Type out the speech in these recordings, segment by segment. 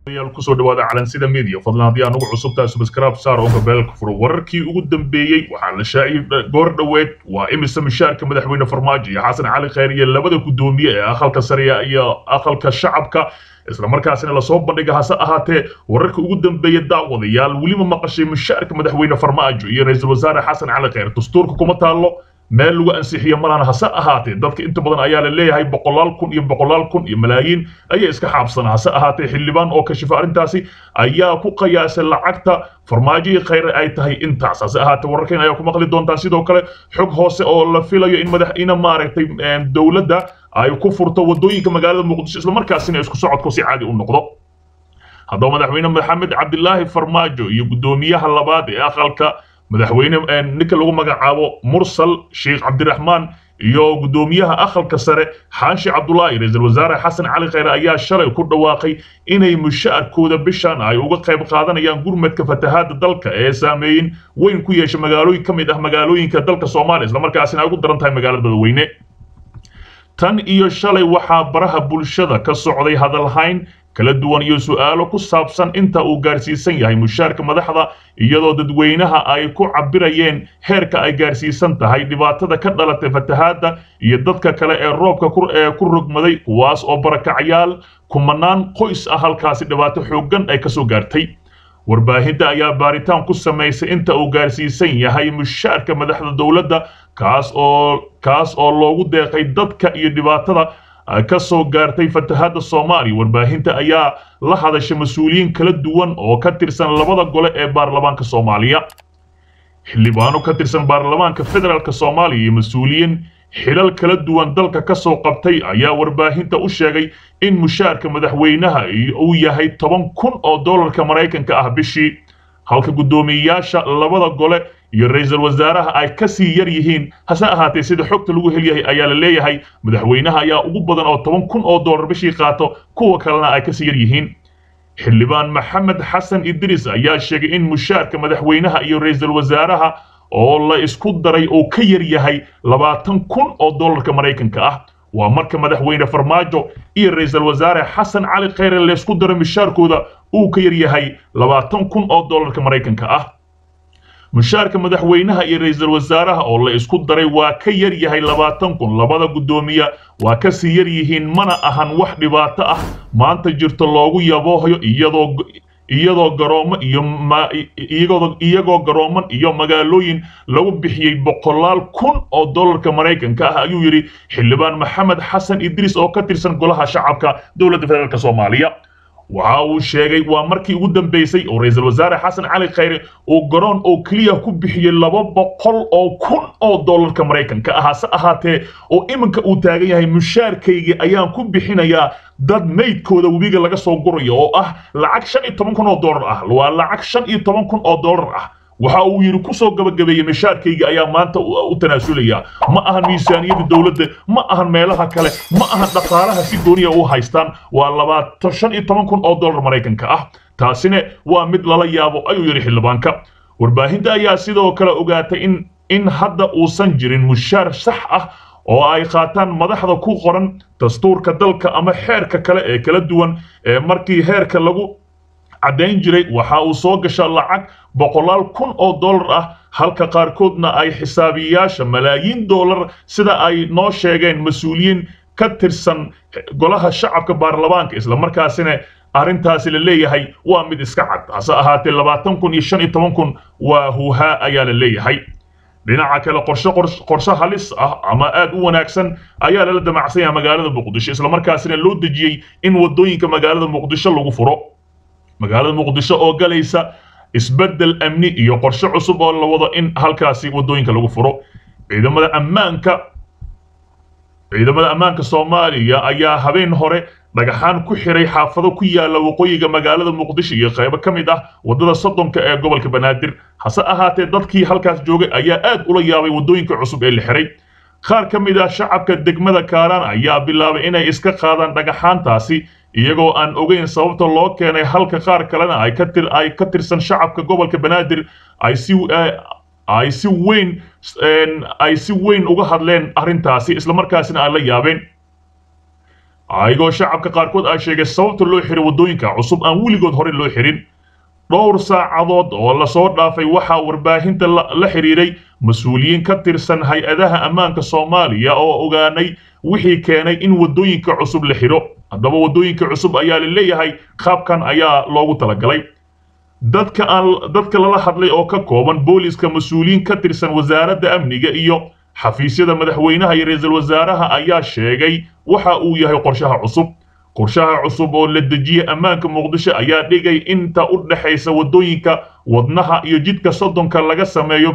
kusoo dhawaada calansida media fadlan haddii aan ugu cusubtahay subscribe saar oo gabeelka furo wararkii ugu dambeeyey waxaa la shaaciyey goor dhoweed waa imise mishaarka madaxweyne farmaajo iyo xasan cali khayr iyo labada gudoomiye ee aqalka sariya iyo aqalka shacabka isla markaasina lasoo bandhiga hase ahaatee wararka ugu dambeeya daawadayaal weliba maqashay mishaarka madaxweyne farmaajo iyo ra-iisul wasaare xasan cali khayr dastuurka kuma taallo meel lagu ansixiyo malahan hase ahaatee dadka inta badan ayaa la leeyahay boqolaal kun iyo boqolaal kun iyo malaayiin ayaa iska xaabsana hase ahaatee xildhibaan oo kashifa arrintaasi ayaa ku qiyaasay lacagta farmaajo iyo khayre ay tahay intaas hase ahaatee wararkeen ayaa ku maqli doontaa sidoo kale xog hoose oo la filayo in madax ina maaragtay dowladda ay ku furto wadooyinka magaalada muqdisho isla markaasina isku socodku si caadi u noqdo haddaba madaxweyne maxamed cabdilaahi farmaajo iyo guddoomiyaha labaad ee aqalka madaxweyne ninka lagu magacaabo mursal sheekh cabdiraxmaan iyo guddoomiyaha aqalka sare xaashi cabdulaahi ra-iisul wasaare xasan cali khayre ayaa shalay ku dhawaaqay inay mushaarkooda bishan ay uga qayb qaadanayaan gurmadka fatahaada dalka ee saameeyin weyn ku yeesha magaalooyin ka mid ah magaalooyinka dalka soomaaliya islamarkaasina ay ugu daran tahay magaalada dadweyne tan iyo shalay waxaa baraha bulshada ka socday hadalhayn kala duwan iyo su'aalo ku saabsan inta uu gaarsiisan yahay mushaarka madaxda iyadoo dadweynaha ay ku cabirayeen heerka ay gaarsiisan tahay dhibaatada ka dhalatay fatahaadda iyo dadka kale ee roobka ee ku rogmaday kuwaas oo barakacyaal kumanaan qoys ah halkaasi dhibaato xooggan ay kasoo gaartay warbaahinta ayaa baaritaan ku samaysay inta uu gaarsiisan yahay mushaarka madaxda dowladda kaas oo kaas oo loogu deeqay dadka iyo dhibaatada ka soo gaartay fatahaadda soomaaliya warbaahinta ayaa la hadashay mas-uuliyiin kala duwan oo ka tirsan labada gole ee baarlamaanka soomaaliya xildhibaano ka tirsan baarlamaanka federaalk soomaaliya iyo mas-uuliyiin xilal kala duwan dalka ka soo qabtay ayaa warbaahinta u sheegay in mushaarka madaxweynaha uu yahay toban kun oo dollarka maraykanka ah bishii halka guddoomiyeyaasha labada gole iyo ra-iisul wasaaraha ay ka sii yar yihiin hase ahaatee sida xogta lagu helyahay ayaa la leeyahay madaxweynaha ayaa ugu badan oo toban kun oo dollar bishii qaato kuwa kalena ay kasii yar yihiin xildhibaan maxamed xasan idriis ayaa sheegay in mushaarka madaxweynaha iyo ra-iisul wasaaraha oo la isku daray oo ka yar yahay labaatan kun oo dollarka maraykanka ah waa marka madaxweyne farmaajo iyo ra-iisul wasaare xasan cali khayre laysku daro mishaarkooda uu ka yar yahay labaatan kun oo dollarka maraykanka ah mushaarka madaxweynaha iyo ra-iisul wasaaraha oo la isku daray waa ka yar yahay labaatan kun labada guddoomiye waa ka sii yar yihiin mana ahan wax dhibaato ah maanta jirto loogu yaboohayo iyadoo iyadoo garoomo iyo iyagoo garooman iyo magaalooyin lagu bixiyey boqolaal kun oo dollarka maraykanka ah ayuu yidhi xildhibaan maxamed xasan idriis oo ka tirsan golaha shacabka dowladda federaalk soomaaliya waxa uu sheegay waa markii ugu dambeysay oo ra-iisul wasaare xasan cali khayre uu garoon oo keliya ku bixiyey laba boqol oo kun oo dollarka maraykanka ah hase ahaatee oo iminka uu taagan yahay mushaarkaygii ayaan ku bixinayaa dad maydkooda webiga laga soo gurayo oo ah lacag shan iyo toban kun oo dollar ah waa lacag shan iyo toban kun oo dollar ah waxa uu yidhi kusoo gabagabeeyey mishaarkayga ayaa maanta u tanaasulaya ma ahan miisaaniyadda dowladda ma ahan meelaha kale ma ahan dhaqaalaha si gooniya u haystaan waa labaatan shan iyo toban kun oo dollar maraykanka ah taasina waa mid lala yaabo ayuu yidhi xildhibaanka warbaahinta ayaa sidoo kale ogaatay in in hadda uusan jirin mushaar sax ah oo ay qaataan madaxda ku qoran dastuurka dalka ama xeerka kale ee kala duwan ee markii heerka lagu caddayn jiray waxa uu soo gasha lacag boqolaal kun oo dollar ah halka qaarkoodna ay xisaabiyayaasha malaayiin dollar sida ay noo sheegeen mas-uuliyiin ka tirsan golaha shacabka baarlamaanka islamarkaasina arrintaasi la leeyahay waa mid iska cad hase ahaatee labaatan kun iyo shan iyo toban kun waa huuhaa ayaa la leeyahay dhinaca kale qorshe qorshe halis ah ama aad u wanaagsan ayaa lala damacsan yahay magaalada muqdisho islamarkaasina loo dejiyey in wadooyinka magaalada muqdisho lagu furo magaalada muqdisho oo galaysa isbeddel amni iyo qorshe cusub oo la wado in halkaasi wadooyinka lagu furo ciidamada ammaanka ciidamada ammaanka soomaaliya ayaa habeen hore dhagaxaan ku xiray xaafado ku yaala waqooyiga magaalada muqdisho iyo qaybo ka mid ah waddada soddonka ee gobolka banaadir hase ahaatee dadkii halkaas joogay ayaa aad ula yaabay waddooyinka cusub ee la xiray qaar ka mid ah shacabka degmada kaaraan ayaa bilaabay inay iska qaadaan dhagaxaantaasi iyagoo aan ogeyn sababta loo keenay halka qaar kalena ay ka tir ay ka tirsan shacabka gobolka banaadir ay si ay si weyn ay si weyn uga hadleen arrintaasi islamarkaasina ay la yaabeen ayagoo shacabka qaarkood aa sheegay sababta loo xiray waddooyinka cusub aan weligood hore loo xirin dhowr saacadood oo lasoo dhaafay waxaa warbaahinta la xidhiiray mas-uuliyiin ka tirsan hay-adaha ammaanka soomaaliya oo ogaanay wixii keenay in waddooyinka cusub la xidho haddaba waddooyinka cusub ayaa la leeyahay qaabkan ayaa loogu talagalay dadka aan dadka lala hadlay oo ka kooban booliska mas-uuliyiin ka tirsan wasaaradda amniga iyo xafiisyada madaxweynaha iyo ra-iisul wasaaraha ayaa sheegay waxa uu yahay qorshaha cusub qorshaha cusub oo la dejiyey ammaanka muqdisho ayaa dhigay inta u dhexaysa waddooyinka wadnaha iyo jidka soddonka laga sameeyo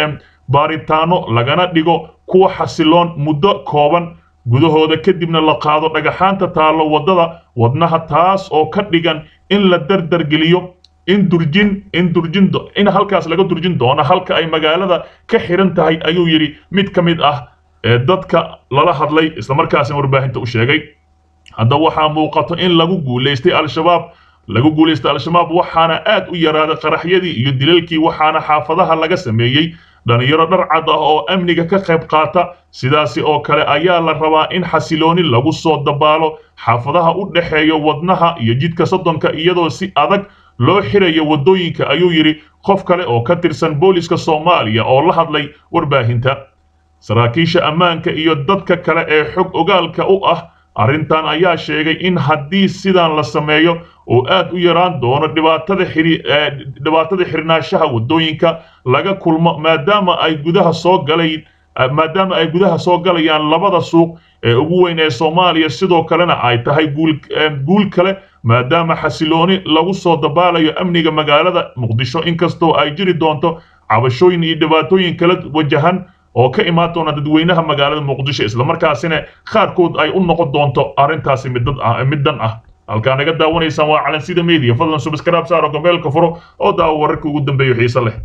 baaritaano lagana dhigo kuwa xasiloon muddo kooban gudahooda kadibna la qaado dhagaxaanta taallo waddada wadnaha taas oo ka dhigan in la dardargeliyo in durjin in durjin in halkaas laga durjin doono halka ay magaalada ka xiran tahay ayuu yidhi mid ka mid ah ee dadka lala hadlay islamarkaasina warbaahinta u sheegay hadda waxaa muuqato in lagu guulaystay al-shabaab lagu guulaystay al-shabaab waxaana aad u yaraaday qaraxyadii iyo dilalkii waxaana xaafadaha laga sameeyey dhalinyaro dhar cad ah oo amniga ka qayb qaata sidaasi oo kale ayaa la rabaa in xasilooni lagu soo dabaalo xaafadaha u dhexeeya wadnaha iyo jidka soddonka iyadoo si adag loo xirayo waddooyinka ayuu yidhi qof kale oo ka tirsan booliska soomaaliya oo la hadlay warbaahinta saraakiisha ammaanka iyo dadka kale ee xog ogaalka u ah arrintan ayaa sheegay in haddii sidan la sameeyo oo aad u yaraan doono dhibaatada dhibaatada xirnaanshaha waddooyinka laga kulmo maadaama ay gudaha soo galayn maadaama ay gudaha soo galayaan labada suuq ee ugu weyn ee soomaaliya sidoo kalena ay tahay guul kale maadaama xasilooni lagu soo dabaalayo amniga magaalada muqdisho inkastoo ay jiri doonto cabashooyin iyo dhibaatooyin kala wajahan oo ka imaan doona dadweynaha magaalada muqdisho islamarkaasina qaarkood ay u noqon doonto arrintaasi middan ah halkaa naga daawanaysaan waa calansida media fadlan subscribe saaro gomeelka furo oo daawo wararka ugu dambeeyo xiise leh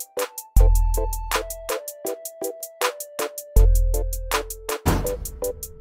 you